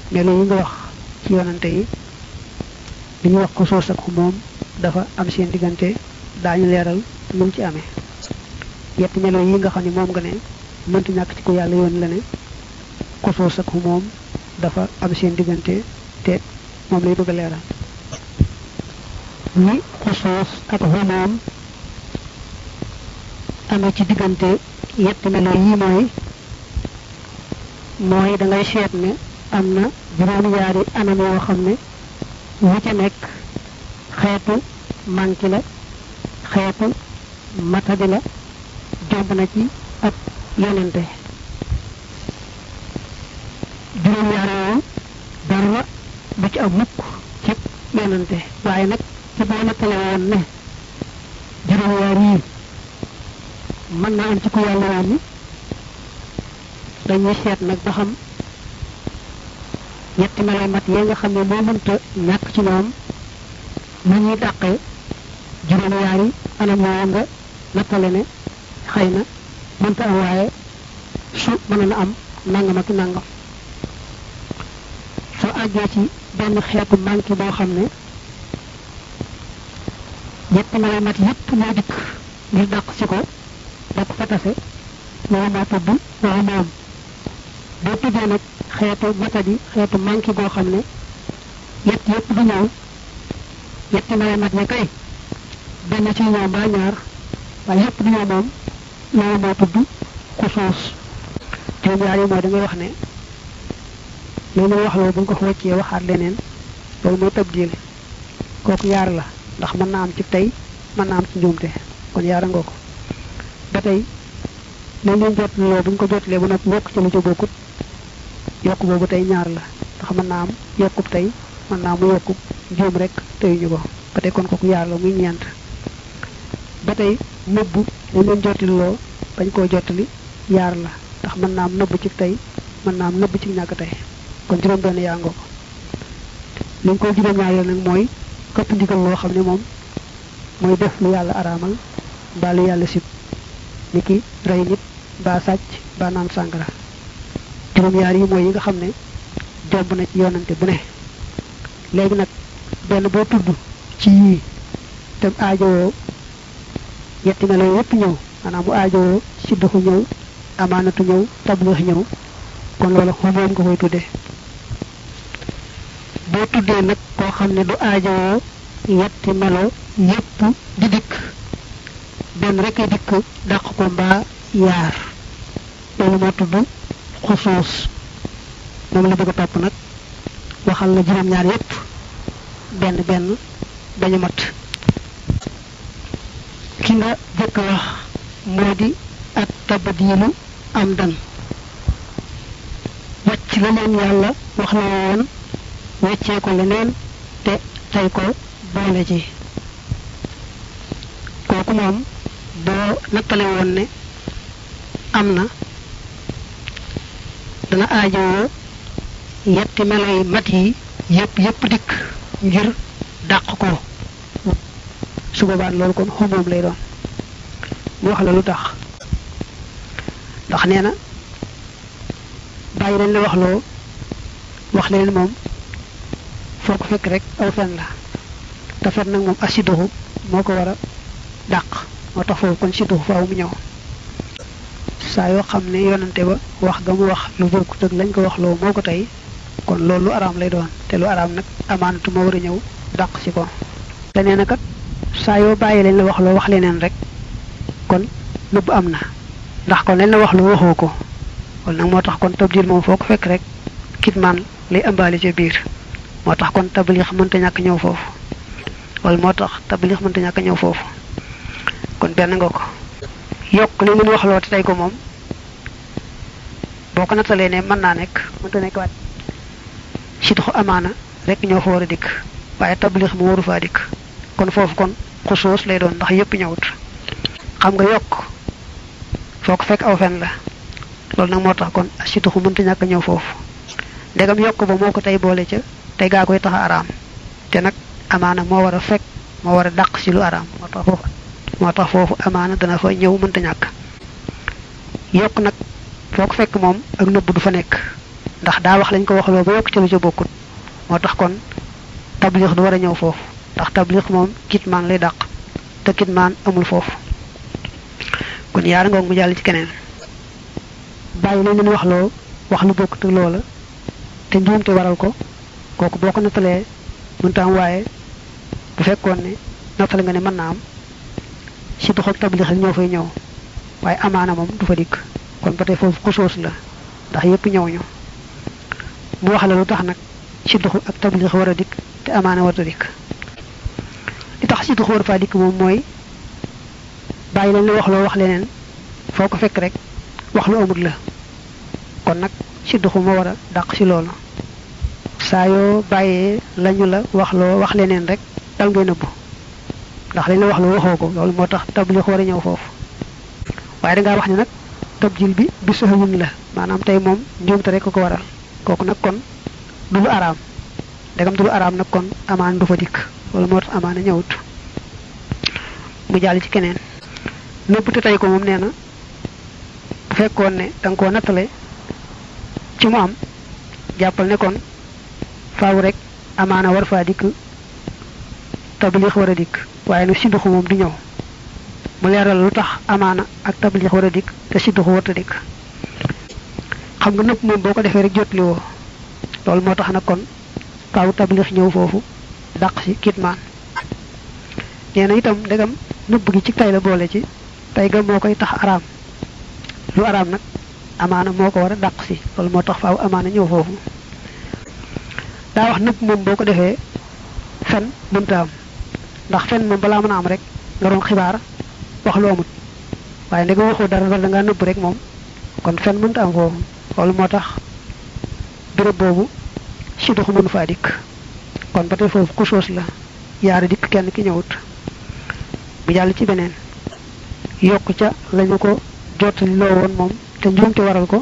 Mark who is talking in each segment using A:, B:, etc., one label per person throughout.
A: melo yi nga wax ci yonante yi li ñu wax ko soos ak moom dafa am seen diggante daañu leeral nu mu ci amee yetti melo yi nga xam ne moom nga ne mënti ñàkk ci ko yàlla yoon la ne ko soos ak moom dafa am seen diggante te moom lay bëgg a leeral ni xusuus ak xumoom amee ci diggante yetti melo yi mooy mooy da ngay seet ne am na juróom-ñaari anam yoo xam ne wu ca nekk xeetu manki la xeetu matadi la jomb na ci ab yonente juróom-ñaari yooyu dara du ci am mukk ci yonente waaye nag ci boo nettale woon ne juróom-ñaar yi mën naa am ci ku yàlla woon ni dañuy seet nag ba xam ñetti melo mat yi nga xam ne moo mënta ñàkk ci ñoom nu ñuy dàqee juróom-ñaari anam yoo nga nattale ne xëy na mënta am waaye su mën na am nangam ak nangam soo àggee ci benn xeetu manqué boo xam ne ñetti melo mat yépp ñoo dikk ngir dàq si ko da ko fa tase loolu moo tudd loolu moom boo tuddee nag xeetu matadi xeetu manqué goo xam ne yett yépp du ñëw yetti mala mat ne kay benn ci ñëw mbaa ñaar waaye yépp du ñëw moom loolu moo tudd xusuus juróom ñaar yi mooy da ngay wax ne loolu wax loolu bu ñu ko fa wàccee waxaat leneen loolu mooy tabdil kooku yaar la ndax mën naa am ci tey mën naa am ci njuumte kon yaara nga ko ba tey lañ leen jotloo bu ñu ko jotlee bu nag yokk ci lu ci bokkut yokk boobu tey ñaar la ndax mën naa am yokkub tey mën naa mu yokkub juum rek teyuñu ko ba tey kon kooku yaar la muy ñeent ba tey nëbb lañ leen jotliloo bañ koo jottali yaar la ndax mën naa am nëbb ci tey mën naa am nëbb ci ñàkk tey kon juróom benn yaa ngoo ko li nga ko juróom ñaareel nag mooy këpp ndigal loo xam ne moom mooy def lu yàlla araamal mbaa lu yàlla sib ni ki rey nit mbaa sàcc mbaa naan sàngara juróom-yaar yi mooy yi nga xam ne jomb na ci yonante bu ne léegi nag benn boo tudd ci yii te aajowoo yetti melo yépp ñëw maanaam mu aajowoo sidduxu ñëw amaanatu ñëw tablix ñëw kon loolu xumoom nga koy tuddee boo tuddee nag koo xam ne du aajowoo yetti melo yépp di dikk benn rek ay dikk dàq ko mbaa yaar loolu moo tudd xusuus moom la bëgg a topp nag waxal la juróom-ñaar yépp benn benn dañu mat ki nga jëkk wax moo di ak tabadiilu am dan wàcc la leen yàlla wax la woon weccee ko leneen te tey ko boole ci kooku moom boo nattale woon ne am na dana aajowoo yetti melo yi mat yi yépp yépp dikk ngir dàq ko su boobaa loolu kon xumoom lay doon mu wax la lu tax ndax nee na bàyyi dañ la wax loo wax leen moom foo ko fekk rek aw fen la te fen nag moom asiduxu moo ko war a dàq moo tax foofu kon siduxu faaw mu ñëw saa yoo xam ne yonante ba wax ga mu wax lu bokkut ak lañ ko wax loo moo ko tey kon loolu lu araam lay doon te lu araam nag amaanatu ma war a ñëw dàq si ko leneen na kat saa yoo bàyyi leen la wax loo wax leneen rek kon nëbb am na ndax kon leen la wax lu waxoo ko kon nag moo tax kon tabdil moom foo ko fekk rek kitmaan lay ëmbaale ca biir moo tax kon tablix mënta ñàkk ñëw foofu wala moo tax tablix mënta ñàkk ñëw foofu kon benn nga ko yokk li leen wax loo te tey ko moom boo ko nattalee ne mën naa nekk mënta nekk waat si taxu amaana rek ñoo fa war a dikk waaye tablix mu waru faa dikk kon foofu kon xusoos lay doon ndax yépp ñëwut xam nga yokk foo ko fekk aw fen la loolu nag moo tax kon si taxu mënta ñàkk ñëw foofu ndegam yokk ba moo ko tey boole ca tey gaa koy tax a araam te nag amaana moo war a fekk moo war a dàq si lu araam moo tax foofu moo tax foofu amaana dana fa ñëw mënta ñàkk yokk nag foo ko fekk moom ak nëbb du fa nekk ndax daa wax lañ ko waxloo ba yokk ci lu ca bokkut moo tax kon tablix du war a ñëw foofu ndax tablix moom kitmaan lay dàq te kitmaan amul foofu kon yaara ngoog mu jàll ci keneen bàyyi lañ leen waxloo wax lu bokkut ak loola te njuumte waral ko kooku boo ko nattalee mënta am waaye bu fekkoon ne nattale nga ne mën naa am si dox ak tablix ñoo fay ñëw waaye amaana moom du fa dikk kon ba tey foofu xusoos la ndax yépp ñëw ñu mu wax la lu tax nag si dox ak tablix war a dikk te amaana war a dikk li tax si dox war faa dikk moom mooy bàyyi lañ la wax loo wax leneen foo ko fekk rek wax lu amut la kon nag si doxu ma war a dàq si loolu saa yoo bàyyee lañu la wax loo wax leneen rek dal ngay nëbbu ndax lañ la wax loo waxoo ko loolu moo tax tablix war a ñëw foofu waaye dangaa wax ne nag tabjil bi bi saxawun la maanaam tey moom njuumte rek ko waral kooku nag kon du lu araam ndegam du lu araam nag kon amaan du fa dikk loolu moo tax amaana ñëwut mu jàll ci keneen nëbb te tey ko moom nee na bu fekkoon ne da nga koo nattale ci mu am jàppal ne kon faaw rek amaana war faa dikk tablix war a dikk waaye nag sidduxu moom du ñëw mu leeral lu tax amaana ak tablix war a dikk te sidduxu warta dikk xam nga nëpp moom boo ko defee rek jotli woo loolu moo tax nag kon faaw tablix ñëw foofu dàq si kitmaan nee na itam ndegam nëbb gi ci tay la boole ci tay ga moo koy tax araam lu araam nag amaana moo ko war a dàq si loolu moo tax faaw amaana ñëw foofu daa wax nëbb moom boo ko defee fen mënta am ndax fen moom balaa mën a am rek nga doon xibaar wax lu amut waaye ndega waxoo dara dara da ngaa nëbb rek moom kon fen mënta am foofu loolu moo tax béréb boobu si doxu mënu faa dikk kon ba tey foofu kusoos la yaari dikk kenn ki ñëwut mu jàll ci beneen yokk ca lañu ko jottali loo woon moom te njuumte waral ko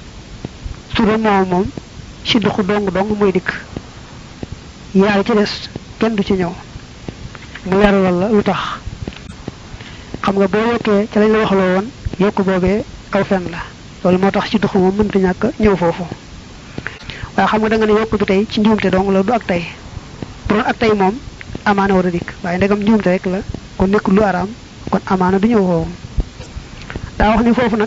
A: su doon moom moom si doxu dong dong muy dikk yaari ci des kenn du ci ñëw mu leeralal la lu tax xam nga boo yokkee ca lañ la waxloo woon yokk boobee aw fen la loolu moo tax ci doxu moom mënta ñàkk ñëw foofu waaye xam nga da nga ne yokk bi tey ci njuumte dong la du ak tey bu doon ak tey moom amaana war a dikk waaye ndegam njuumte rek la kon nekkul lu araam kon amaana du ñëw foofu daa wax ni foofu nag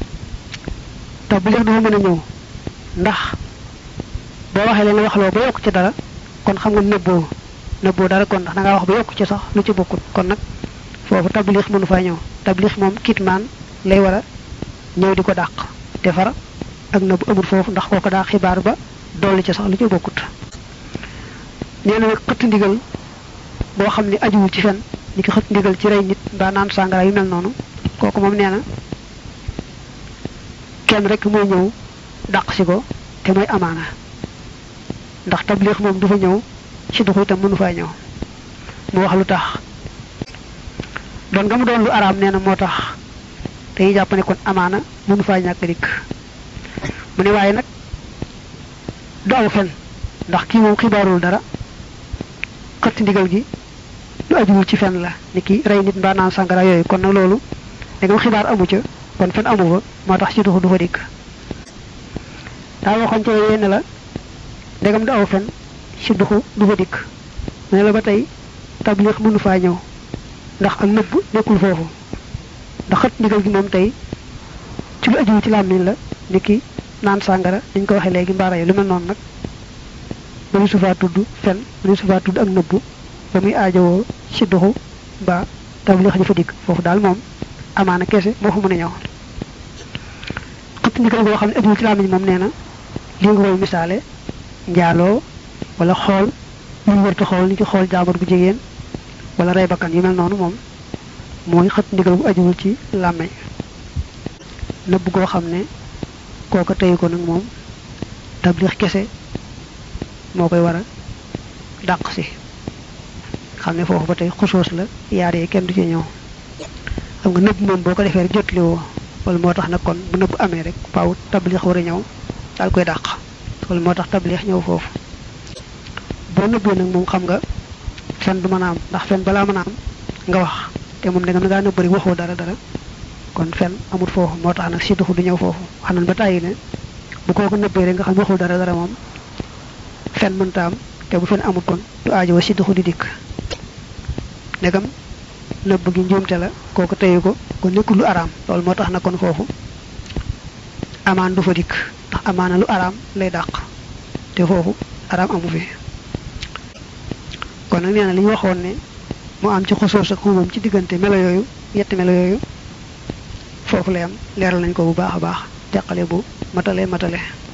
A: tax bu leex dafa mën a ñëw ndax boo waxee leen waxloo ba yokk ci dara kon xam nga nëbboo nëbboo dara kon ndax da ngaa wax ba yokk ci sax lu ci bokkut kon nag foofu tablix mënu faa ñëw tablix moom kitmaan lay war a ñëw di ko dàq defar ak nëbb amul foofu ndax kooko daa xibaar ba dolli ci sax lu ci bokkut nee na nag xëtt ndigal boo xam ne ajuwul ci fen ni ki xëtt ndigal ci rey nit mbaa naan sàngara yu mel noonu kooku moom nee na kenn rek mooy ñëw dàq si ko te mooy amaana ndax tablix moom du fa ñëw ci duxu itam mënu faa ñëw mu wax lu tax doon nga mu doon lu araam nee na moo tax dañuy jàpp ne kon amaana mënu faa ñàkk dikk mu ne waaye nag du aw fen ndax kii moom xibaarul dara xëtt ndigal gi lu ajuwul ci fen la ni ki rey nit mbaa naan sàngara yooyu kon nag loolu da nga xibaar amu ca kon fen amu fa moo tax ci duxu du fa dikk daa waxoon ca yenn la ndegam du aw fen ci duxu du fa dikk mu ne la ba tey tablix mënu faa ñëw ndax ak nëbb nekkul foofu ndax xët ndigal gi moom tey ci lu ajuwu ci làmmiñ la ni ki naan sàngara dañ ko waxee léegi mbaara yi lu mel noonu nag mënu su faa tudd fen mënu su faa tudd ak nëbb ba muy aajowoo ci duxu ba tablix ji fa dikk foofu daal moom amaana kese moo fa mën a ñëw xët ndigal goo xam ne ajuwu ci làmmiñ moom nee na li nga koy misaale njaaloo wala xool lu ñu warta xool ni ki xool jaabar bu jigéen wala rey bakkan yu mel noonu moom mooy xët ndigal bu ajuwul ci làmmeñ nëbb goo xam ne kooka teyu ko nag moom tablix kese moo koy war a dàq si xam ne foofu ba tey xusoos la yaar yi kenn du ci ñëw xam nga nëbb moom boo ko defee rek jotli woo wala moo tax nag kon bu nëbb amee rek faaw tablix war a ñëw daal koy dàq wala moo tax tablix ñëw foofu boo nëbbee nag moom xam nga fen du mën a am ndax fen balaa mën a am nga wax te moom dangam da ngaa nëbb rek waxoo dara dara kon fen amul foofu moo tax nag si duxu du ñëw foofu wax nañ ba tàyyi ne bu kooku nëbbee rek nga xam waxul dara dara moom fen mënta am te bu fen amut kon du aajo wa si duxu di dikk ndegam nëbb gi njuumte la kooku teyu ko kon nekkul lu araam loolu moo tax na kon foofu amaan du fa dikk ndax amaana lu araam lay dàq te foofu araam amu fi kon nag nee na li ñu waxoon ne mu am ci xosoos ak xumam ci diggante melo yooyu yetti melo yooyu foofu lay am leeral nañ ko bu baax a baax teqale bu matale matale